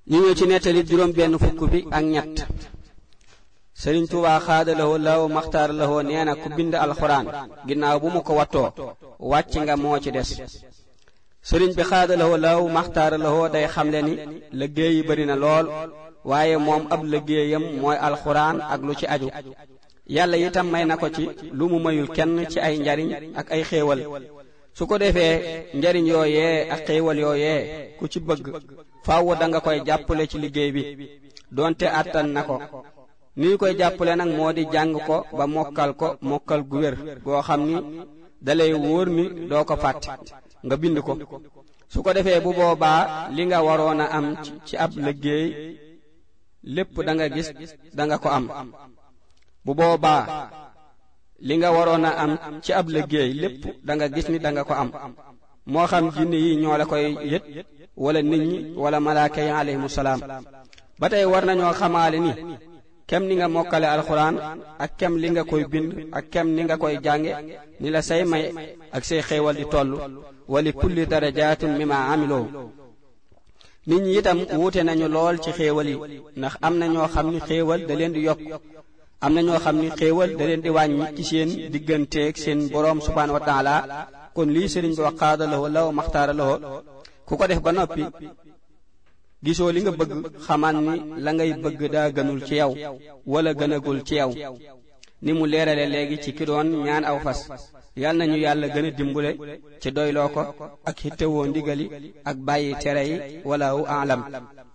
ñu ñëw ci nettali juróom benn fukk bi ak ñett sëriñ Tuubaa xaadalawoo law maxtaar lawoo nee na ku bind alxuraan ginnaaw bu mu ko wattoo wàcc nga moo ci des sëriñ bi xaadalawoo law maxtaar lawoo day xamle ni liggéey yi bari na lool waaye moom ab liggéeyam mooy alxuraan ak lu ci aju yàlla itam may na ko ci lu mu mayul kenn ci ay njariñ ak ay xéewal su ko defee njariñ yooyee ak xéewal yooyee ku ci bëgg faaw da nga koy jàppale ci liggéey bi doonte àttan na ko ni ñu koy jàppale nag moo di jàng ko ba mokkal ko mokkal gu wér goo xam ni dalay wóor ni doo ko fàtte nga bind ko su ko defee bu boobaa li nga waroon a am ci ab liggéey lépp da nga gis da nga ko am bu boobaa li nga waroon a am ci ab liggéey lépp da nga gis ni da nga ko am moo xam jinne yi ñoo la koy yët wala nit ñi wala malaaka yi alayhimu salaam ba tey war nañoo xamaale ni kem ni nga mokkale alxuraan ak kem li nga koy bind ak kem ni nga koy jànge ni la say may ak say xéewal di toll wali kulli darajaatin mimma amiloo nit ñi itam wuute nañu lool ci xéewal yi ndax am na ñoo xam ni xéewal da leen di yokk am na ñoo xam ni xéewal da leen di wàññi ci seen digganteeg seen boroom subhaanahu wa taala kon lii sëriñ bi wax xaada lawo law maxtaara lawo ku ko def ba noppi gisoo li nga bëgg xamal ni la ngay bëgg daa gënul ci yow wala gënagul ci yow ni mu leerale léegi ci ki doon ñaan aw fas yal nañu yàlla gën a dimbule ci doyloo ko ak xittewoo ndigali ak bàyyi tere yi walaahu aalam